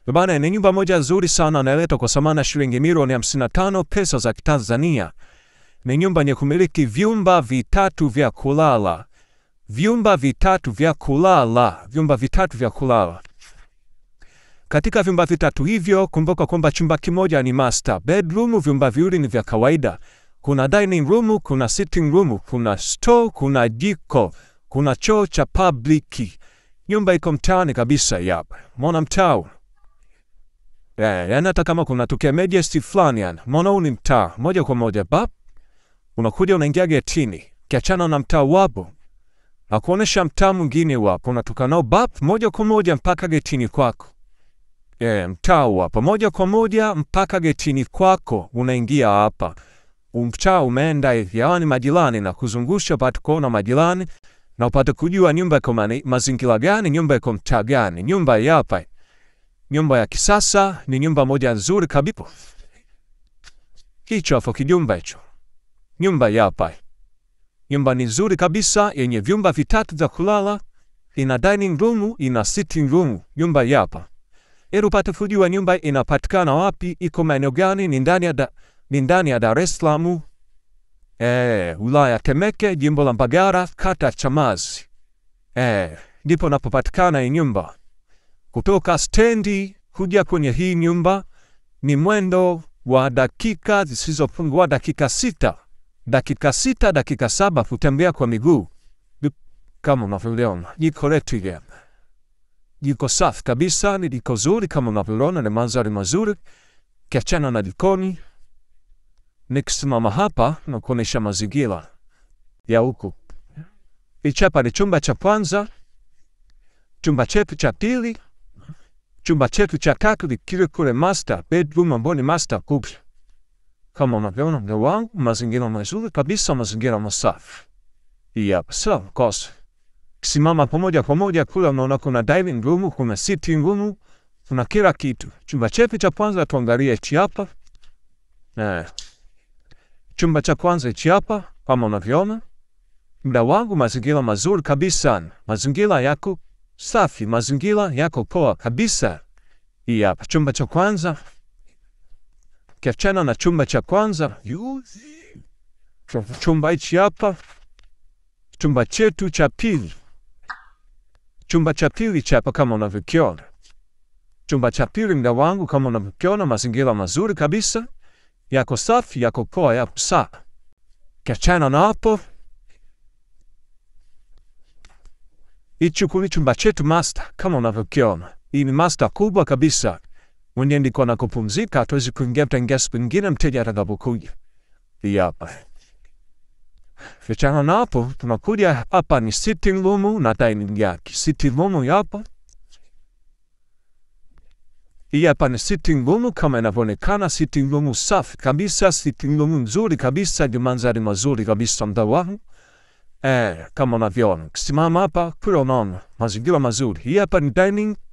Bana, ni nyumba moja nzuri sana inaletwa kwa thamani ya shilingi milioni 55 pesa za Kitanzania. Ni nyumba yenye kumiliki vyumba vitatu vya kulala, vyumba vitatu vya kulala, vyumba vitatu vya kulala. Katika vyumba vitatu hivyo, kumbuka kwamba chumba kimoja ni master bedroom, vyumba viwili ni vya kawaida. Kuna dining room, kuna sitting room, kuna store, kuna jiko, kuna choo cha public. Nyumba iko mtaani kabisa yapa. Mona mtaa. Eh, yani hata kama kuna tokea majesty fulani yani. Mona huu ni mtaa moja kwa moja bap. Unakuja unaingia getini. Kiachana na mtaa wapo. Akuonesha mtaa mwingine wapo. Unatoka nao bap moja kwa moja mpaka getini kwako. Eh, mtaa wapo moja kwa moja mpaka getini kwako unaingia hapa. Mtaa umeenda hivi, hawa ni majirani na kuzungusha upate kuona majirani na upate kujua nyumba iko mani- mazingira gani, nyumba iko mtaa gani, nyumba yapa. Nyumba ya kisasa ni nyumba moja nzuri kabisa. Hicho hapo kijumba hicho. Nyumba yapa. Nyumba ni nzuri kabisa yenye vyumba vitatu vya kulala, ina dining room, ina sitting room, nyumba yapa. Ili upate kujua nyumba inapatikana wapi, iko maeneo gani, ni ndani ya da, ni ndani ya Dar es Salaam, eh, wilaya Temeke, jimbo la Mbagala, kata Chamazi. Eh, ndipo napopatikana hii nyumba. Kutoka stendi kuja kwenye hii nyumba ni mwendo wa dakika zisizopungua dakika sita, dakika sita, dakika saba kutembea kwa miguu. Kama unavyoona jiko letu ile jiko safi kabisa, ni jiko zuri kama unavyoona, ni mandhari mazuri. Kiachana na jikoni, nikisimama hapa na kuonesha mazingira ya huku. Hichi hapa ni chumba cha kwanza, chumba chetu cha pili, chumba chetu cha tatu ni kile kule master bedroom, ambao ni master kubwa. Kama unavyoona mzee wangu, mazingira mazuri kabisa, mazingira masafi. Hii hapa sawa kosa kisimama pamoja kwa moja kule, unaona kuna dining room, kuna sitting room, kuna kila kitu. Chumba chetu cha kwanza tuangalie hichi hapa eh. Chumba cha kwanza hichi hapa kama unavyoona, mda wangu, mazingira mazuri kabisa, mazingira yako safi, mazingira yako poa kabisa. Hii hapa chumba cha kwanza, kiachana na chumba cha kwanza, chumba hichi hapa, chumba chetu cha pili chumba cha pili chapa kama unavyokiona. Chumba cha pili mda wangu, kama unavyokiona, mazingira mazuri kabisa, yako safi, yako poa, yako sawa. Kiachana na hapo, hichi kuli chumba chetu master, kama unavyokiona. Hii ni master kubwa kabisa, mwenye ndiko na kupumzika, hatuwezi kuingia, tutaingia siku nyingine mteja atakapokuja. Hii hapa Kiachana na hapo, tunakuja hapa ni sitting room na dining yake. Sitting room hapa. Hii hapa ni sitting room kama inavyoonekana, sitting room safi kabisa, sitting room nzuri kabisa, ni mandhari mazuri kabisa mda wangu. Eh, kama unavyoona. Kisimama hapa kule unaona mazingira mazuri. Hii hapa ni dining